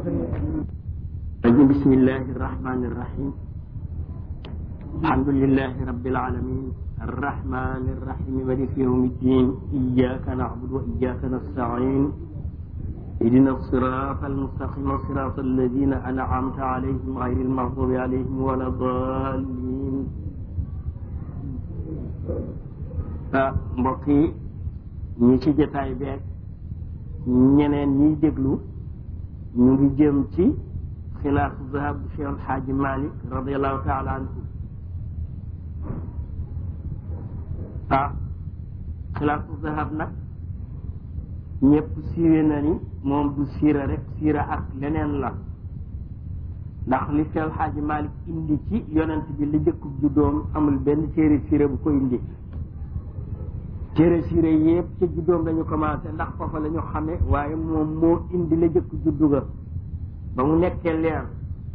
رجل بسم الله الرحمن الرحيم الحمد لله رب العالمين الرحمن الرحيم مالك يوم الدين إياك نعبد وإياك نستعين اهدنا الصراط المستقيم صراط الذين أنعمت عليهم غير المغضوب عليهم ولا الضالين mbokk yi ñi ci jotaay beeg ñeneen ñiy déglu ñu ngi jëm ci xilaafu zahab bu Cheikh Alxaaji Malik radiallahu taala anhu ah xilaafu zahab nag ñëpp siiwe na ni moom du siira rek siira ak leneen la ndax li Cheikh Alxaaji Malik indi ci yonent bi li jëkkub juddoom amul benn téere siira bu ko indi téere siire yëpp ca juddoom lañu commencé ndax foofa la ñu xame waaye moom moo indi la jëkk juddu ga ba mu nekkee leer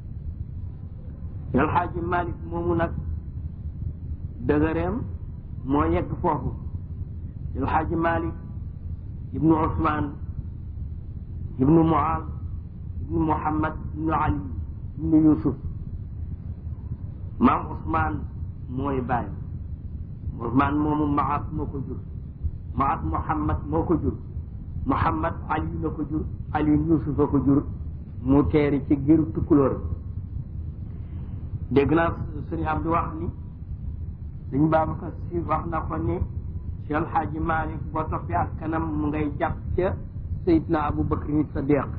alxaaji malik moomu nag dëgëreem moo yegg foofu alxaaji malik ibnu usman ibnu muaz ibnu muhammad ibnu ali ibnu yusuf maam usman mooy bàyyi Usmaan moomu Maat moo ko jur Maat Muhammad moo ko jur Muhammad Ali na ko jur Ali Yuusuf a ko jur mu teeri ci giru tukkulóor dégg naa sëñ Abdu wax ni dañ Babacar Si wax na ko ni Cheikh El Hadji Malick boo toppee ak kanam mu ngay jàpp ca Seydina Abu Bakr ni Sadiq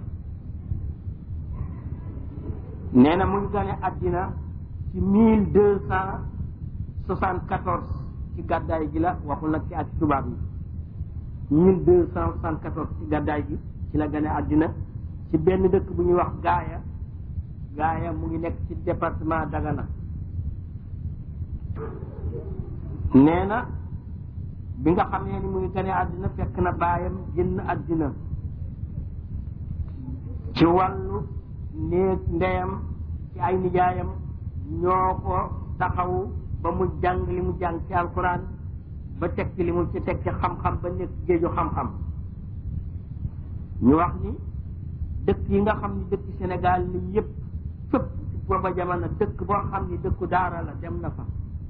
nee na mu ngi gane àddina ci mille deux cent soixante quatorze ci gàddaay gi la waxul nag ci at tubaab yi mille deux cent soixante quatorze ci gàddaay gi ci la gane àddina ci benn dëkk bu ñuy wax gaaya gaaya mu ngi nekk ci département Dagana nee na bi nga xamee ni mu ngi gane àddina fekk na baayam génn àddina ci wàllu néeg ndeyam ci ay nijaayam ñoo ko taxawu ba mu jàng li mu jàng ci alquran ba teg ci li mu ci teg ci xam-xam ba nekk géeju xam-xam ñu wax ni dëkk yi nga xam ni dëkk Sénégal ni yëpp fépp ci booba jamono dëkk boo xam ni dëkku daara la dem na fa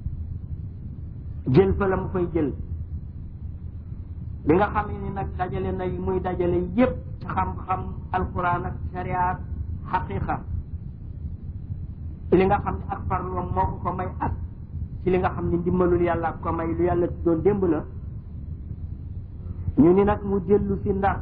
jël fa la mu fay jël li nga xam ni nag dajale na yi muy dajale yëpp ci xam-xam alquran ak shariat xaqiqa li nga xam ni ak farloom moo ko ko may ak ci li nga xam ni ndimbalul yàlla ko may lu yàlla ci doon démb la ñu ni nag mu dellu si ndar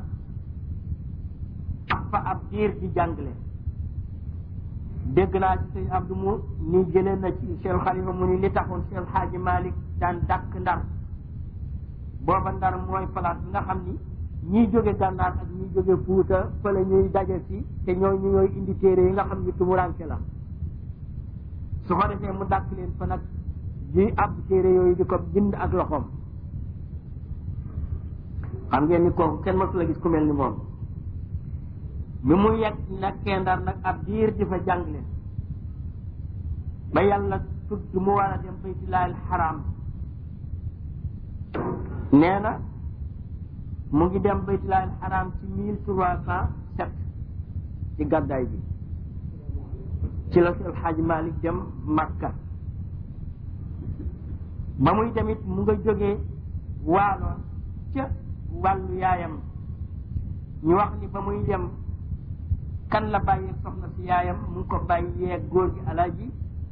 ak fa ab diir di jàngale dégg naa ci sëñ Abdou mu ni jëlee na ci Cheikh Khalifa mu ni li taxoon Cheikh Hadji Malick daan dàkk ndar booba ndar mooy place bi nga xam ni ñiy jóge gànnaar ak ñiy jóge fuuta fa la ñuy daje si te ñooy ñu ñooy indi téere yi nga xam ni tumuranke la su ko defee mu dàkk leen fa nag di ab téere yooyu di ko bind ak loxoom xam ngeen ni kooku kenn mësu la gis ku mel ni moom bi mu yegg nekkee ndar nag ab diir di fa jàngale ba yàlla tudd mu war a dem baytullaahil xaraam nee na mu ngi dem baytullaahil xaraam ci mille trois cent sept ci gàddaay bi ci la El Hadj Malick dem Makka ba muy tamit mu nga jógee waaloon ca wàllu yaayam ñu wax ni ba muy dem kan la bàyyi soxna si yaayam mu ngi ko bàyyee góor gi alaaji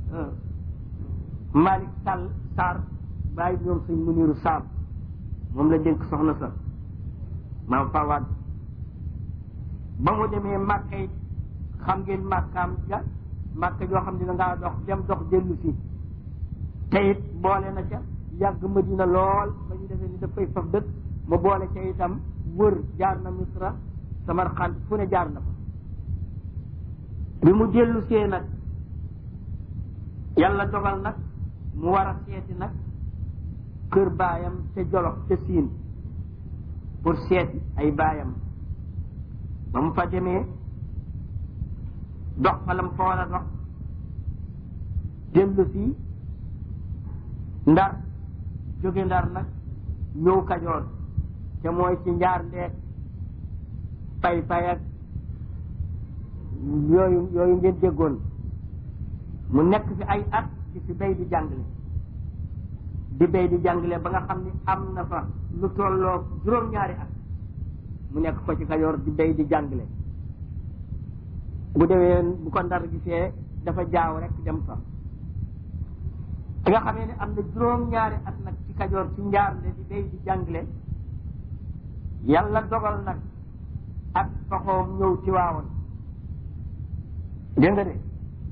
Malick Sall Sarr bàyyi ñoom sëñ Muniru Sarr moom la dénk soxna sa maam Fawad ba mu demee Makka it xam ngeen Makkaam ja Makka joo xam ne da ngaa dox dem dox dellu si te it boole na ca yàgg Madina lool ba ñu defee ni dafay faf dëkk ma boole ca itam wër jaar na Misra Samarkand fu ne jaar na fa bi mu dellu see nag yàlla dogal nag mu war a seeti nag kër baayam ca Jolof ca Siin pour seeti ay baayam ba mu fa demee dox fa la mu fa war a dox dellu si ndar jóge ndar nag ñëw kajoor te mooy ci njaar ndeek pay pay ak yooyu yooyu ngeen déggoon mu nekk fi ay at di fi bay di jàngale di bay di jàngale ba nga xam ni am na fa lu tolloo juróom-ñaari at mu nekk ko ci Kajoor di bay di jàngale bu demee bu ko ndar gisee dafa jaaw rek dem fa bi nga xamee ne am na juróom-ñaari at nag ci Kajoor ci njaarle di bay di jàngale yàlla dogal nag ak soxoom ñëw ci waawoon dégg nga de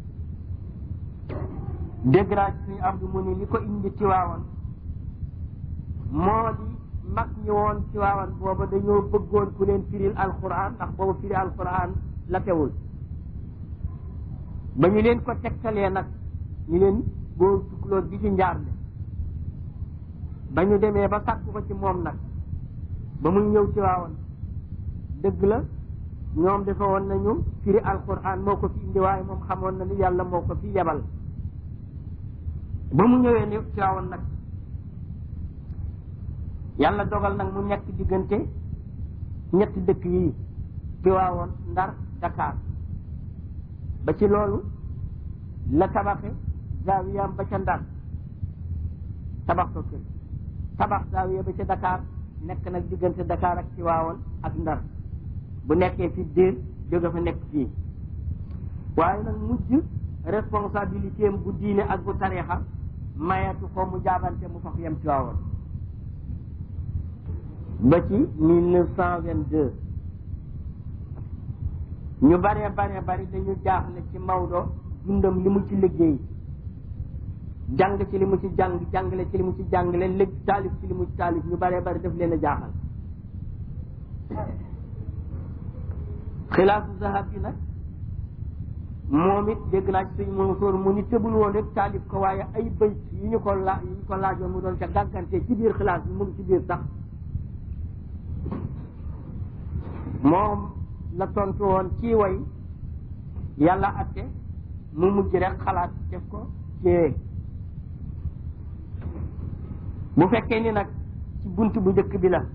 dégg naa ci suñu am du mu ni li ko indi ci waawoon moo di mag ñi woon ci waawoon booba dañoo bëggoon ku leen firil alquran ndax boobu firi alquran la teewul ba ñu leen ko tegtalee nag ñu leen boo tukulóor bi ci njaarle ba ñu demee ba sàkku ko ci moom nag ba muy ñëw ci waawoon dëgg la ñoom dafa woon nañu firi alquran moo ko fi indi waaye moom xamoon na ni yàlla moo ko fi yebal ba mu ñëwee ni ci waawoon nag yàlla dogal nag mu nekk diggante ñetti dëkk yi ci waawoon ndar Dakar ba ci loolu la tabaxe zaawiyam ba ca ndar tabax ko kër tabax zaawiya ba ca Dakar nekk nag diggante Dakar ak ci waawoon ak ndar bu nekkee fi déer jóge fa nekk fii waaye nag mujj responsabilité am bu diine ak bu tarixa mayatu ko mu jaabante mu faf yem ci waawoon ba ci mille neuf cent vingt deux ñu baree baree bari dañu jaaxle ci Maodo dundam li mu ci liggéey jàng ci li mu ci jàng jàngale ci li mu ci jàngale léegi taalif ci li mu ci taalif ñu baree bari daf leen a jaaxal xilaasu zahab bi nag moom it dégg naa ci suñu Mansour mu ni tëbul woon rek taalif ko waaye ay bëyt yi ñu ko la yi ñu ko laajoon mu doon ca gàggante ci biir xilaas bi mu ngi ci biir sax moom la tontu woon ci way yàlla atte mu mujj rek xalaat def ko ci bu fekkee ni nag ci bunt bu njëkk bi la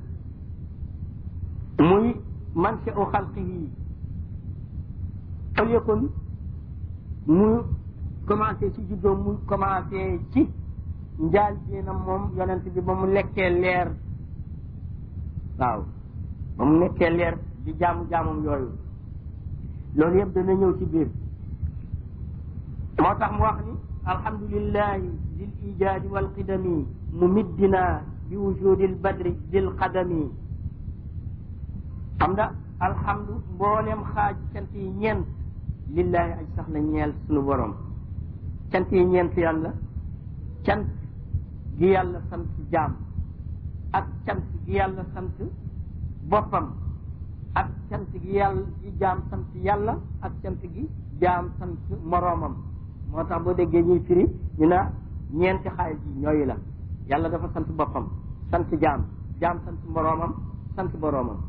muy man sa u xalqihi au lieu kon mu commencé ci juddoom mu commencé ci njaal na moom yonent bi ba mu lekkee leer waaw ba mu nekkee leer di jaamu jaamam yooyu loolu yëpp dana ñëw ci biir moo tax mu wax ni alhamdulillahi dil ijaadi wal qidami mumiddina bi wujudil badri dil qadami xam nga alhamdu mbooleem xaaj cant yi ñeent lillahi aj sax la ñeel sunu borom cant yi ñeent yàlla cant gi yàlla sant jaam ak cant gi yàlla sant boppam ak cant gi yàlla gi jaam sant yàlla ak cant gi jaam sant moroomam moo tax boo déggee ñuy firi ñu na ñeenti xaaj yi ñooyu la yàlla dafa sant boppam sant jaam jaam sant moroomam sant boroomam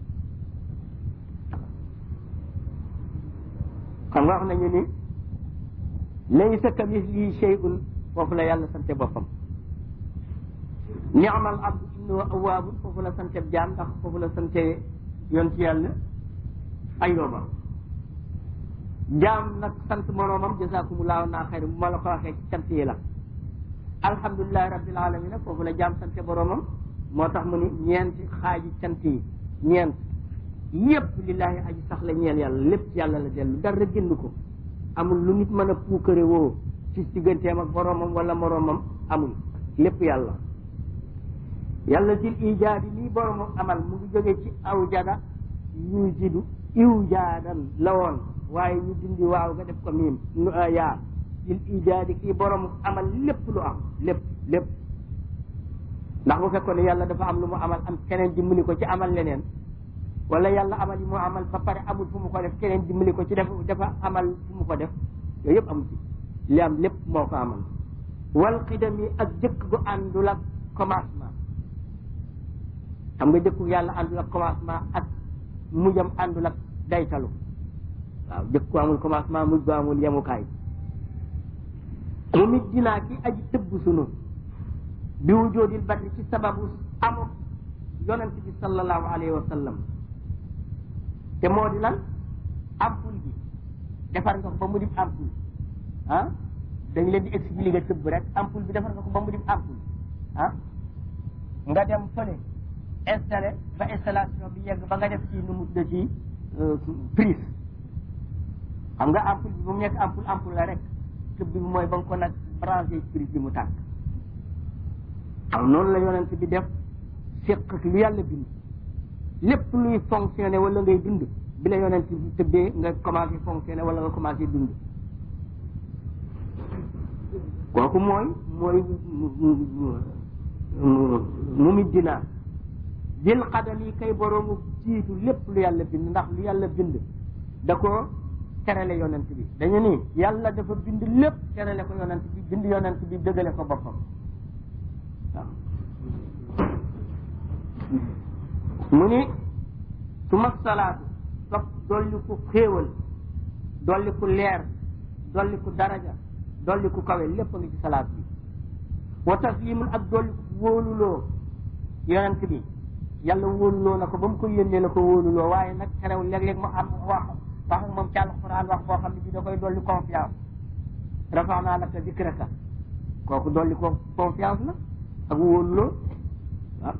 xam nga wax nañu ni laysa kamislihi shay'un foofu la yàlla sante boppam ni'mal abdu innahu awwaabun foofu la sante jaam ndax foofu la sante yoon ci yàlla ayooba jaam nag sant moroomam jazakumullahu naa xayr bu ma la ko waxee ci cant yi la alhamdulilahi rabbil alamin foofu la jaam sante boroomam moo tax mu ni ñeenti xaaji cant yi ñeent yépp lillahi aji sax la ñeel yàlla lépp ci yàlla la dellu dara génn ko amul lu nit mën a puukare woo ci digganteem ak boroomam wala moroomam amul lépp yàlla yàlla dil ijaadi lii boroomam amal mu ngi jógee ci aw jada yujidu iw jaadan la woon waaye ñu dindi waaw nga def ko miim nu yaa dil ijaadi kii boroomam amal lépp lu am lépp lépp ndax bu fekkoon ne yàlla dafa am lu mu amal am keneen dimbali ko ci amal leneen wala yàlla amal yi mu amal ba pare amul fu mu ko def keneen dimbali ko ci def dafa amal fu mu ko def yooyu yëpp amu ci li am lépp moo ko amal wal xidam yi ak jëkk gu àndul ak commencement xam nga jëkku yàlla àndul ak commencement ak mujjam àndul ak daytalu waaw jëkk gu amul commencement mujj gu amul yemukaay mu mit dinaa ki aji tëbb sunu bi wujoodil badri ci sababu amul yonent bi sallallahu alayhi wa sallam te moo di lan ampul bi defar nga ko ba mu di ampoule ah dañ leen di expliquer tëbb rek ampoule bi defar nga ko ba mu di ampoule ah nga dem fële installé ba installation bi yegg ba nga def ci nu mu tudd ci prise xam nga ampoule bi bu mu nekk ampoule ampoule la rek tëbb bi mooy ba nga ko nag branché prise bi mu tàkk xam noonu la yonent bi def séq ak lu yàlla bind lépp luy fonctionné wala ngay dund bi la yonent bi tëbbee nga commencé fonctionné wala nga commencé dund kooku mooy mooy mu mi dinaa bil xadam yi kay boroomu jiitu lépp lu yàlla bind ndax lu yàlla bind da ko terale yonent bi dañu ni yàlla dafa bind lépp terale ko yonent bi bind yonent bi dëgale ko boppam waaw mu ni su ma salaatu topp dolli ku xéewal dolli ku leer dolli ku daraja dolli ku kawe lépp a ngi ci salaat bi wa taslimul ak dolli ku wóoluloo yonent bi yàlla wóoluloo na ko ba mu ko yónnee la ko wóoluloo waaye nag xerew léeg-léeg mu am wax wax ak moom ci alquran wax boo xam ne bi da koy dolli confiance rafax naa laka dikraka kooku dolli ko confiance la ak wóoluloo waaw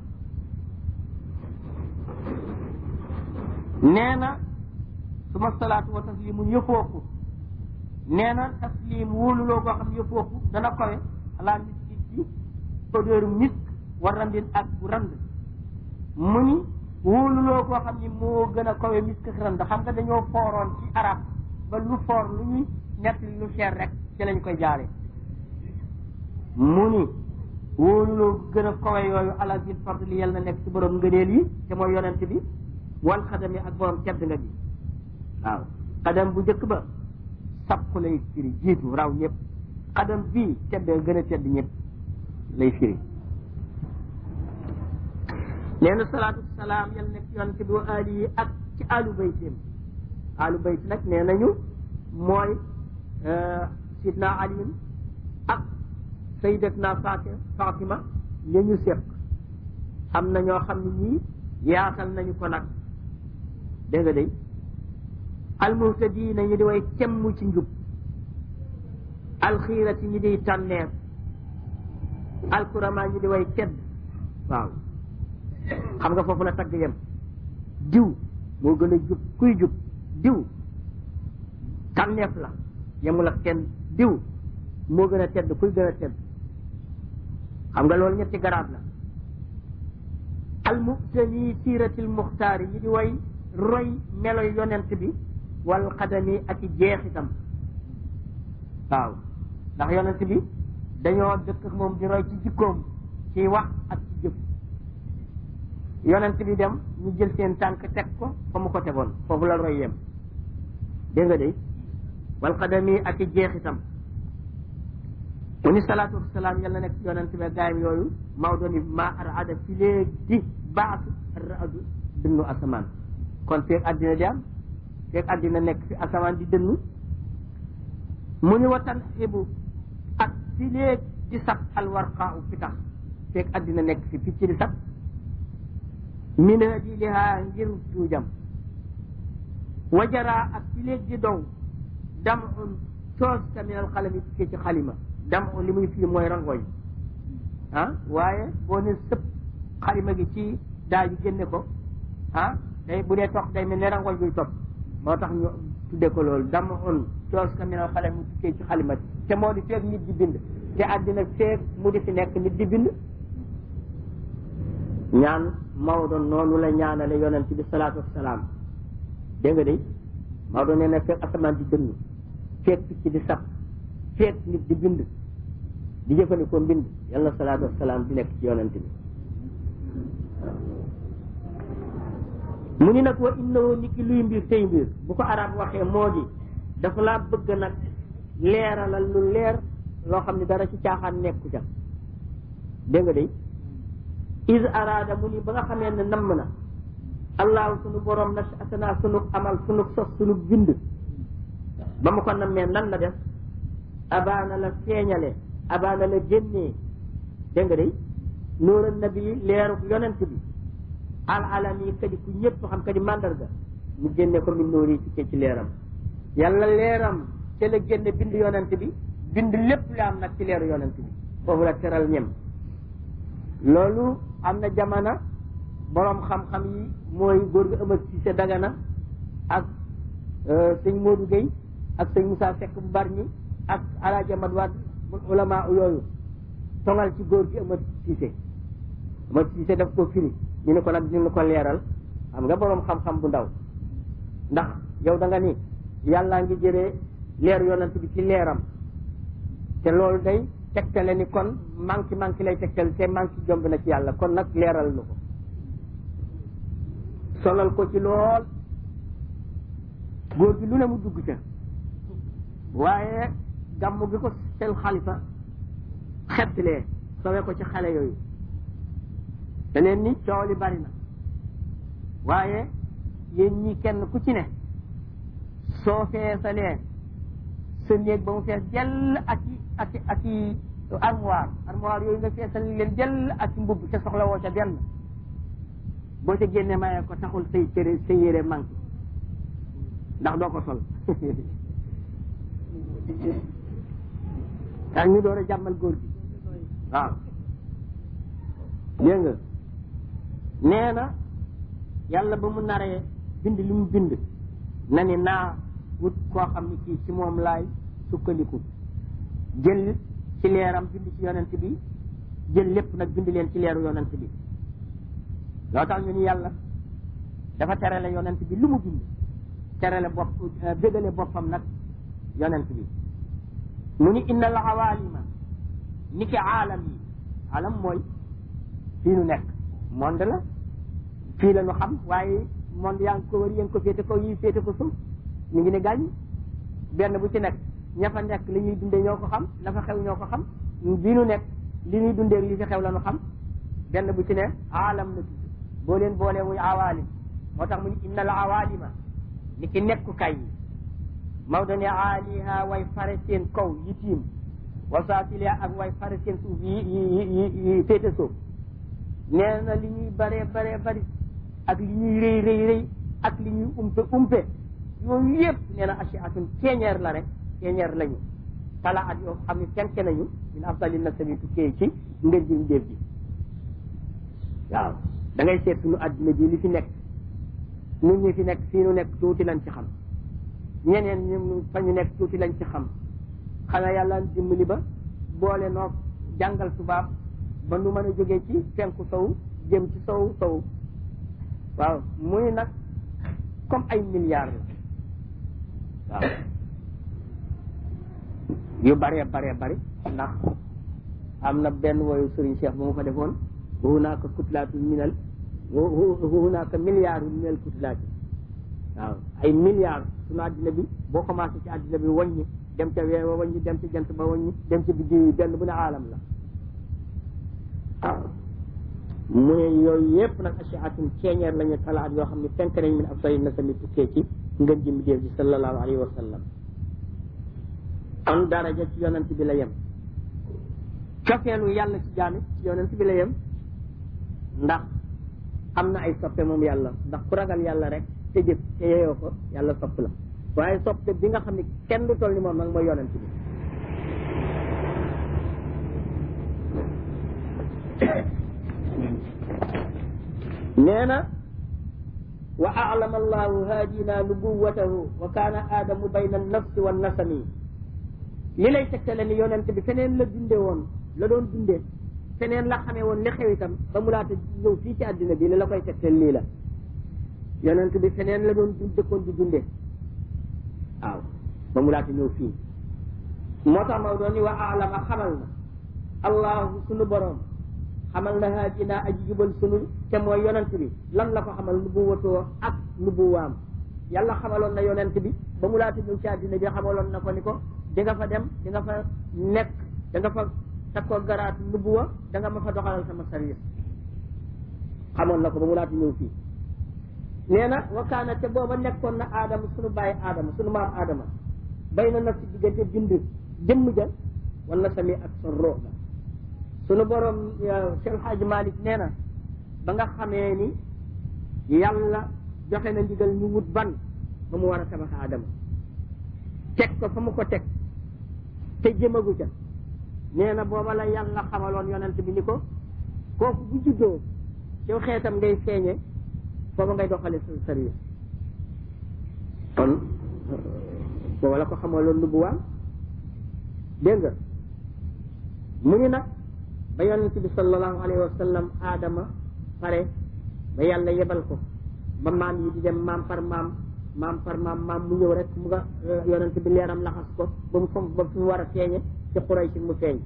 nee na suma salaatu wa taslimun yëfooku nee na taslim wóoluloo boo xam ne yëfooku dana kowe alaa miski ci odeur misk war randin ak bu rand mu ni wóoluloo boo xam ni moo gën a kowe misk ak rand xam nga dañoo fooroon ci arab ba lu foor lu ñuy ñett lu cher rek ci lañ koy jaare mu ni wóoluloo gën a kowe yooyu ala zil fadli yal na nekk ci borom ngëneel yi te mooy yonent bi wal xadami ak borom tedd nga bi waaw xadam bu njëkk ba sabku lay firi jiitu raw ñëpp xadam bii tedd gën a tedd ñëpp lay firi nee na salaatu salaam yal nekk yonent bi wa ali yi ak ci alu baytim alu bayt nag nee nañu mooy sidna aliin ak sayyidatna fatima ya ñu séq am na ñoo xam ne ñii yaatal nañu ko nag dégg nga day almuhtadiina ñi di way cemm ci njub alxiirati ñi di tànneer alkurama ñi di way tedd waaw xam nga foofu la tagg yem diw moo gën a jub kuy jub diw tànneef la yemul ak kenn diw moo gën a tedd kuy gën a tedd xam nga loolu ñetti garaat la almuhtani siiratil muxtaari ñi di way roy melo yonent bi wal xadami ak i jeexitam waaw ndax yonent bi dañoo dëkk ak moom di roy ci jikkoom ci wax ak ci jëf yonent bi dem ñu jël seen tànk teg ko fa mu ko tegoon foofu la roy yem dégg nga de wal xadami ak i jeexitam mu ni salaatu wasalaam yàlla nekk yonent bi gaayam yooyu Maodo ni ma ar ada fi léegi baatu raadu dënnu asamaan kon feeg àddina di am feeg àddina nekk fi asamaan di dënnu mu ni watan xibu ak fi léeg di sab alwarqaa u pitax feeg àddina nekk fi picc di sab mina di lihaa ngir tuujam wajaraa ak fi léeg di dow dam un coos ka min al xalami tukkee ci xalima dam un li muy fii mooy rangooñ ah waaye boo ne sëpp xalima gi ci daa ji génne ko ah day bu dee tox day mel ne rangooñ buy topp moo tax ñu tudde ko loolu dam un coos ka min al xalami tukkee ci xalima te moo di feeg nit di bind te àddina feeg mu di fi nekk nit di bind ñaan Maodo noonu la ñaanale yonent bi salaatu wasalaam dégg nga de Maodo nee na feeg asamaan di dënnu feeg picc di sab feeg nit di bind di jëfandikoo mbind yàlla na salaatu wasalaam di nekk ci yonent bi mu ni nag wa innahu ni ki luy mbir tey mbir bu ko arab waxee moo di dafa laa bëgg nag leeralal lu leer loo xam ne dara ci caaxaan nekku ca dégg nga de is araada mu ni ba nga xamee ne namm na allahu sunu borom na asana sunu amal sunu sos sunu bind ba mu ko nammee nan la def abaana la feeñale abaana la génnee dégg nga de nuura nabi leeru yonent bi al alami kadi ku ñëpp xam kadi mandarga mu génne ko min nóori ci ci leeram yàlla leeram ca la génne bind yonent bi bind lépp lu am nag ci leeru yonent bi foofu la teral ñem loolu am na jamono borom xam-xam yi mooy góor gi ëmët si sa dagana ak sëñ Modou Gueye ak sëñ Moussa Seck bu Barñi ak alaaji Amad Wad ulama yooyu tongal ci góor gi ëmët Cissé ëmët Cissé daf ko firi ñu ne ko nag ñu ko leeral xam nga borom xam-xam bu ndaw ndax yow da nga ni yàllaa ngi jëlee leer yonent bi ci leeram te loolu day tegtale ni kon manqué manqué lay tegtale te manqué jomb na ci yàlla kon nag leeral nu ko solal ko ci lool góor gi lu ne mu dugg ca waaye gàmmu gi ko sel xalifa xettlee sowe ko ci xale yooyu da leen ni coow li bari na waaye yéen ñi kenn ku ci ne soo feesalee sa néeg ba mu fees jell ak i ak i ak i armoire armoire yooyu nga feesal leen jell ak i mbubb ca soxla woo ca benn boo ca génne mayee ko taxul say cëre say yére manqué ndax doo ko sol ak ñu door a jàmmal góor gi waaw dégg nga nee na yàlla ba mu naree bind li mu bind na ni naa wut koo xam ne kii ci moom laay sukkandiku jël ci leeram bind ci yonent bi jël lépp nag bind leen ci leeru yonent bi loo tax ñu ni yàlla dafa terale yonent bi lu mu bind terale bopp bégale boppam nag yonent bi mu ni inna al awalima ni ki aalam yi aalam mooy fii nu nekk monde la fii la nu xam waaye monde yaa ngi ko wër yéen ko féete ko yi féete ko suuf ñu ngi ne gaañ benn bu ci nekk ña fa nekk li ñuy dundee ñoo ko xam la fa xew ñoo ko xam bii nu nekk li ñuy dundee li fi xew la nu xam benn bu ci ne aalam la tudd boo leen boolee muy awaalim moo tax mu ni inna al awaalima ni ki nekkukaay yi Maodo ne aaliha way fare seen kaw yi tiim wasaatiliha ak way fare seen suuf yi yi yi féete suuf nee na li ñuy baree baree bari ak li ñuy rëy rëy rëy ak li ñuy umpe umpe yooyu yëpp nee na asiatun ceeñeer la rek ceeñeer lañu tala at yoo xam ne fenk nañu min afdali nasabi tukkee ci ngën ji ndéef ji waaw da ngay seet suñu adduna bi li fi nekk nit ñi fi nekk fii nu nekk tuuti lañ ci xam ñeneen ñu fa ñu nekk tuuti lañ ci xam xanaa yàlla dimbali ba boole noo jàngal tubaab ba nu mën a jógee ci penku sow jëm ci sow sow waaw muy nag comme ay milliards la waaw yu baree baree bari ndax am na benn woyu Serigne Cheikh ba mu fa defoon wa hunaaka kutlaatu minal wa hunaaka milliards minal kutlaati waaw ay milliards sunu àddina bi boo commencé ci àddina bi wàññi dem ca weer wa wàññi dem ca jant ba wàññi dem ca biddi yi benn bu ne aalam la waaw mu ne yooyu yëpp nag asiatun ceeñeer lañu talaat yoo xam ne fenk nañ min ab sori na sami tukkee ci ngën ji mbindéef ji sallallahu alayhi wa sallam kon daraja ci yonent bi la yem cofeelu yàlla ci jaamit ci yonent bi la yem ndax am na ay soppe moom yàlla ndax ku ragal yàlla rek te jëf te yeyoo ko yàlla sopp la waaye soppe bi nga xam ne kenn du toll ni moom nag mooy yonent bi nee na wa a'lama allahu haadina nubuwatahu wa kaana aadamu bayna annafsi wa nasami li lay tegtale ni yonent bi feneen la dunde woon la doon dunde feneen la xamee woon li xew itam ba mu laata ñëw fii ci àddina bi li la koy tegtal lii la yonent bi feneen la doon dëkkoon di dunde waaw ba mu laata ñëw fii moo tax maw doon ni wa a'lama xamal na allahu sunu borom xamal na haadina aji jubal sunu te mooy yonent bi lan la ko xamal nubuwatoo ak nubuwaam yàlla xamaloon na yonent bi ba mu laata ñëw ci àddina bi xamaloon na ko ni ko di nga fa dem di nga fa nekk da nga fa takkoo garaat nubuwa da nga ma fa doxalal sama service xamoon na ko ba mu laata ñëw fii nee na wakaana te booba nekkoon na aadama sunu bàyyi aadama sunu maam aadama bay na nag si diggante bind jëmm ja wala sami ak sa roo ga sunu borom Cheikh Hadj Malick nee na ba nga xamee ni yàlla joxe na ndigal ñu wut ban ba mu war a tabax aadama teg ko fa mu ko teg te jëmagu ca nee na booba la yàlla xamaloon yonent bi ni ko kooku bu juddoo yow xeetam ngay feeñe booba ngay doxale sa service kon booba la ko xamaloon lu bu waan dégg nga mu ni nag ba yonent bi sallallahu alayhi wa sallam aadama pare ba yàlla yebal ko ba maam yi di dem maam par maam maam par maam maam mu ñëw rek mu nga yonent bi leeram laxas ko ba mu fom ba fi mu war a feeñe ci xuray si mu feeñ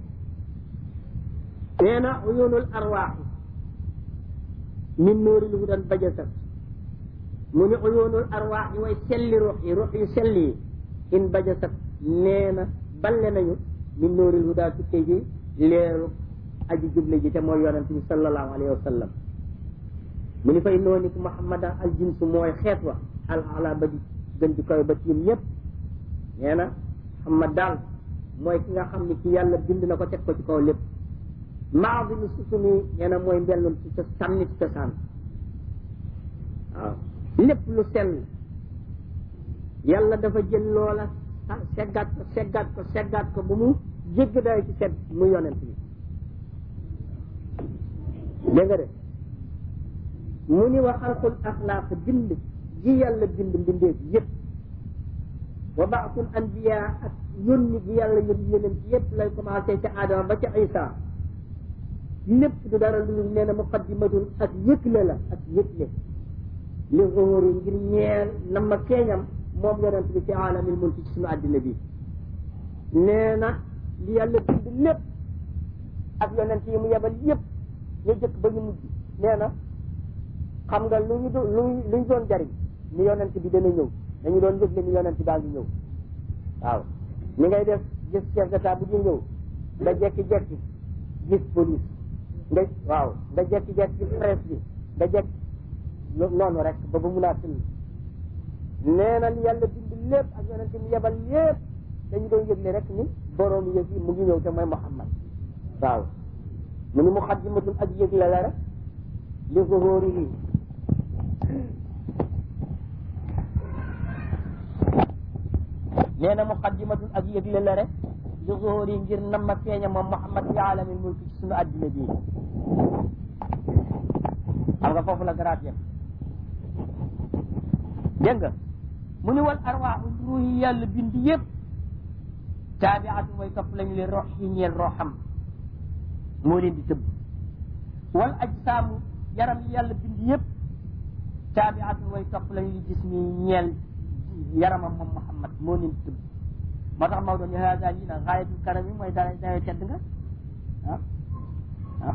nee na uyunul arwaaxi min nuuril hudan bajasat mu ni uyunul arwaaxi way selli ruux yi ruux yu selli yi in bajasat nee na balle nañu min nuuril huda tukkee ji leeru aji juble ji te mooy yonent bi sallallahu alayhi wa sallam mu ni fay noonu ku muhammadan al jinsu mooy xeet wa al ala ba di gën di koy ba tiim ñëpp nee na muhammad daal mooy ki nga xam ni ki yàlla bind na ko teg ko ci kaw lépp maadimi susumi nee na mooy mbellum ci sa sànni ci cosaan waaw lépp lu sell yàlla dafa jël loola seggaat ko seggaat ko seggaat ko ba mu jégg day ci sedd mu yonent bi dégg nga de mu ni wa xalqul axlaaq bind ji yàlla bind mbindeef yëpp wa baasul anbiya ak yónni gi yàlla yónni yeneen ci yëpp lay commencé ca Adama ba ca Isa lépp du dara lu nee na muqaddimatun ak yëgle la ak yëgle li zuhuri ngir ñeel na ma keeñam moom yonent bi ci alamil mulki ci suñu àddina bi nee na li yàlla bind lépp ak yonent yi mu yebal yëpp ñu jëkk ba ñu mujj nee na xam nga lu ñu lu luñ doon jariñ ni yonent bi dana ñëw dañu doon yëgle ni yonent daal di ñëw waaw ni ngay def gis chef d'état bu ñu ñëw nga jekki-jekki gis police nga waaw nga jekki-jekki gis presse bi nga jekki noonu rek ba ba mun a tëll nee na li yàlla bind lépp ak yonent mu yebal yépp dañu doon yëgle rek ni borom yëg yi mu ngi ñëw te mooy Muhammad waaw mu ni muqaddimatun ak yëgle la rek li zuhurihi nee na muqaddimatun ak yëgle la rek li zuhuri ngir nam ma feeña moom Muhammad fi alamil mulki ci sunu addina bii xam nga foofu la garaat yem dégg nga mu ni wal arwaaxu ruux yi yàlla bind yëpp taabiatu mooy topp lañu leen rox yi ñeel roxam moo leen di tëbb wal ajsaamu yaram yi yàlla bind yëpp taabiatu mooy topp lañu li gis mi ñeel yaramam moom Muhammad moo leen di tëbb moo tax Maodo ni haada lii nag xaayatul karam yi mooy dara dara tedd nga ah ah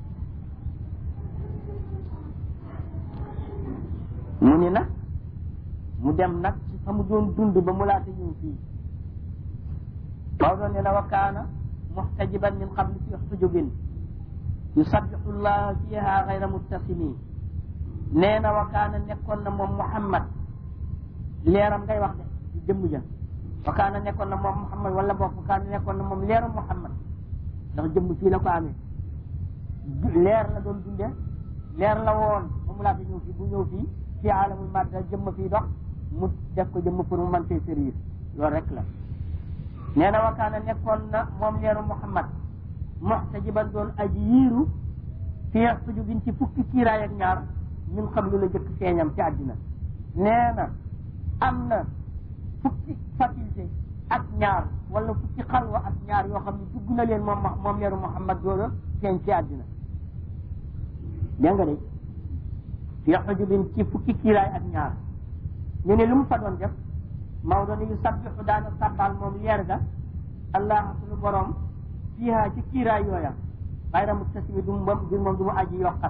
mu ni nag mu dem nag ci fa mu doon dund ba mu laata ñëw fii Maodo ne na wa kaana muxtajiban min qabli fi xujubin yusabixu llah fiha gayra muttasimi nee na wa kaana nekkoon na moom Muhammad leeram ngay wax de di jëmm ja wa kaana nekkoon na moom Muhammad wala boog wa kaana nekkoon na moom leeram Muhammad ndax jëmm fii la ko amee leer la doon dundee leer la woon ba mu laata ñëw fii bu ñëw fii fii alamul madda jëmm fii dox mu def ko jëmm pour mu mën fee servir loolu rek la nee na wakaana nekkoon na moom leeru Muhammad muxtajiban doon aji yiiru fii sujubin ci fukki kiiraay ak ñaar min xam lu la jëkk feeñam ci àddina nee na am na fukki faculté ak ñaar wala fukki xalwa ak ñaar yoo xam ne dugg na leen moom moom leeru Muhammad doola feeñ ci àddina dégg nga de fii xujubin ci fukki kiiraay ak ñaar ñu ne lu mu fa doon def Maodo ni yu sabbixu daana sabbal moom leer ga allah suñu borom fiiha ci kiiraay yooya xayra muttasimi du moom du moom du mu aji yokkat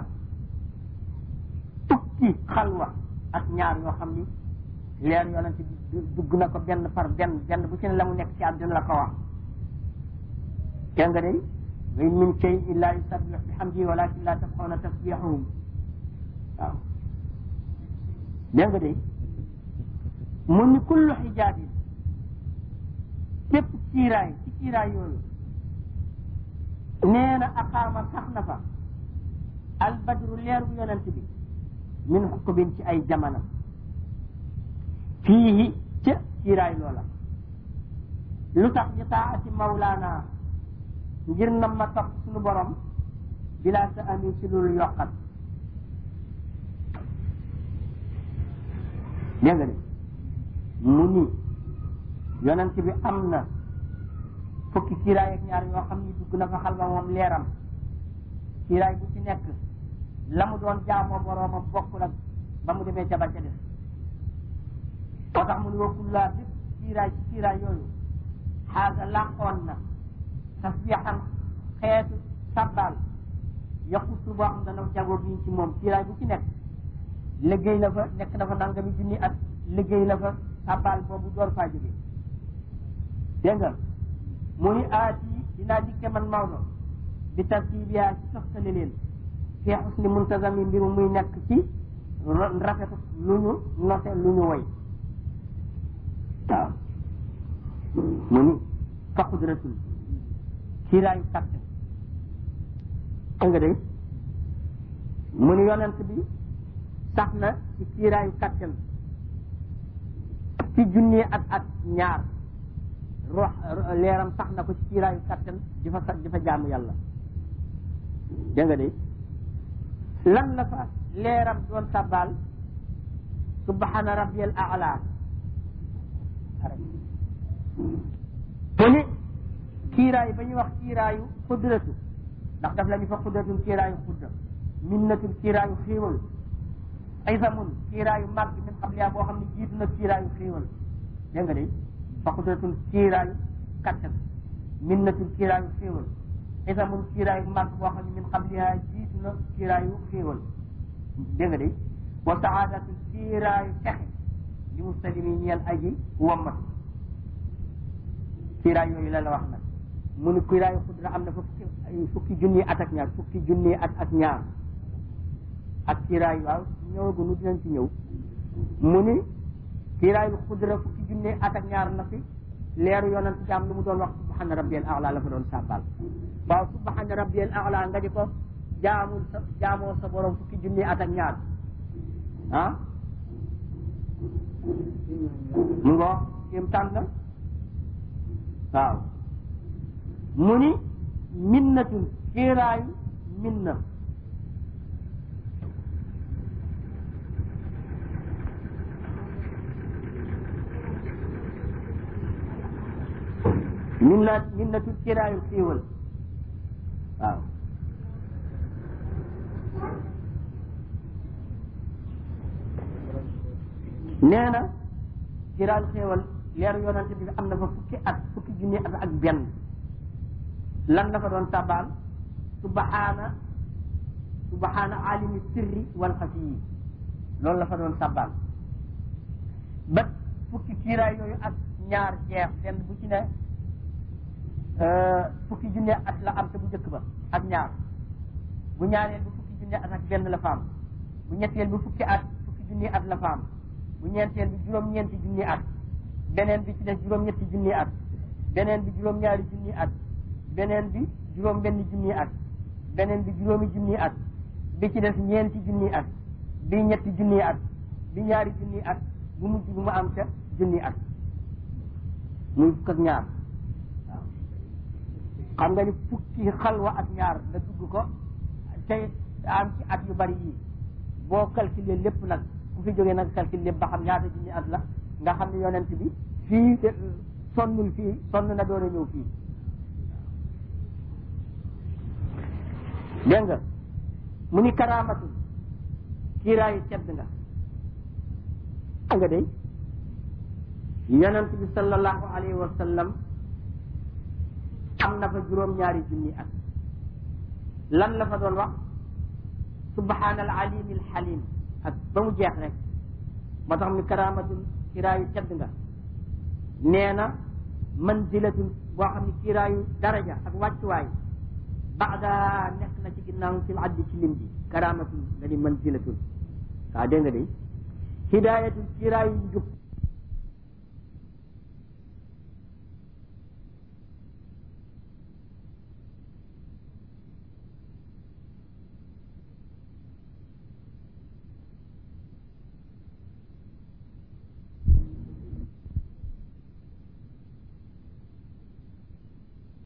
fukki xalwa ak ñaar yoo xam ni leer yonente bi dugg na ko benn par benn benn bu ci ne la mu nekk ci àddina la ko wax dégg nga de wa in min shay illa yusabbix bihamdihi walakin la tafqahuna tasbixahum waaw dégg nga de mu ni kullu xijaabin képp kiiraay ci kiiraay yooyu nee na aqaama sax na fa albadru leeru yonent bi min xuqubin ci ay jamanam fii ca kiiraay loola lu tax li taati mawlaana ngir na ma topp suñu borom bilaa sa ami ci loolu yokkat dégg nga de mu ni yonent bi am na fukki kiiraay ak ñaar yoo xam ni dugg na fa xalwa moom leeram kiiraay bu ci nekk la mu doon jaamoo boroomam bokk nag ba mu demee ca ba ca def moo tax mu ni wa kullaa bépp kiiraay ci kiiraay yooyu xaaga làqoon na tasbiixan xeetu sabbal yaqutu boo xam dana jagoo bi ci moom kiiraay bu ci nekk liggéey na fa nekk na fa nangami junni at liggéey na fa sabbal boobu door faa jóge dégg nga mu ni aati dinaa dikke man Maodo bi tartibiyaa ci soxtale leen fii xusni muntazami mbiru muy nekk ci rafetu lu ñu note lu ñu woy waaw mu ni fa qudratul kiiraayu kàttan dégg nga de mu ni yonent bi sax na ci kiiraayu kàttan ci junni at at ñaar rox leeram sax na ko ci kiiraayu kàttan di fa di fa jaamu yàlla dégg nga de lan la fa leeram doon sabbaal subhana rabbiyal a'la mu ni kiiraay ba ñuy wax kiiraayu xudratu ndax daf la ñu fa xudratul kiiraayu xudda minnatul kiiraayu xiiwal aysamun kiiraayu màgg min qabliya boo xam ne jiitu na kiiraayu xiiwal dégg nga de fa xudratul kiiraayu kattan minnatul kiiraayu xiiwal aysamun kiiraayu màgg boo xam ne min qabliya jiitu na kiiraayu xiiwal dégg nga de wa saadatul kiiraayu texe li muslimi ñeel aji wammat kiiraay yooyu la la wax nag mu ni kiiraayu xudra am na fa fukki fukki junni at ak ñaar fukki junni at ak ñaar ak kiiraay waaw ñëwagunu dinañ ci ñëw mu ni kiiraayu xudra fukki junni at ak ñaar na fi leeru yonent ci am lu mu doon wax subhana rabbiyal a'la la fa doon sàbbal waaw subhana rabbiyal a'la nga di ko jaamul sa jaamoo sa borom fukki junni at ak ñaar ah mu ngoo kéem tànn la waaw mu ni minnatun kiiraayu minna minna minnatun kiiraayu xiiwal waaw nee na kiiraayu xiiwal leeru yonante bi am na fa fukki at fukki junni at ak benn lan la fa doon tabaal subhaana subhaana alimi sirri wal xafiyi loolu la fa doon tabaal ba fukki kiiraay yooyu ak ñaar jeex benn bu ci ne fukki junni at la am te bu njëkk ba ak ñaar bu ñaareel bu fukki junni at ak benn la fa am bu ñetteel bu fukki at fukki junni at la fa am bu ñeenteel bi juróom-ñeenti junni at beneen bi ci des juróom-ñetti junni at beneen bi juróom-ñaari junni at beneen bi juróom-benn junni at beneen bi juróomi junni at bi ci des ñeenti junni at bi ñetti junni at bi ñaari junni at bu mujj bu mu am ca junni at muy fukk ak ñaar waaw xam nga ni fukki xalwa ak ñaar nga dugg ko tey am ci at yu bari yii boo calculer lépp nag ku fi jógee nag calculer lépp ba xam ñaata junni at la nga xam ne yonent bi fii sonnul fii sonn na doon a ñëw fii dégg nga mu ni karaamatul kiiraayu tedd nga xam nga day yonent bi sallallahu alayhi wa sallam am na fa juróom-ñaari junni at lan la fa doon wax subhaana al alim al halim ak ba mu jeex rek moo tax mi karaamatul kiiraayu tedd nga nee na manzilatul boo xam ne kiiraayu daraja ak wàccuwaay baada nekk na ci ginnaaw ci addi ci lim bi karaamatul nga ni manzilatul waaw dégg nga de hidayatul kiiraayu njub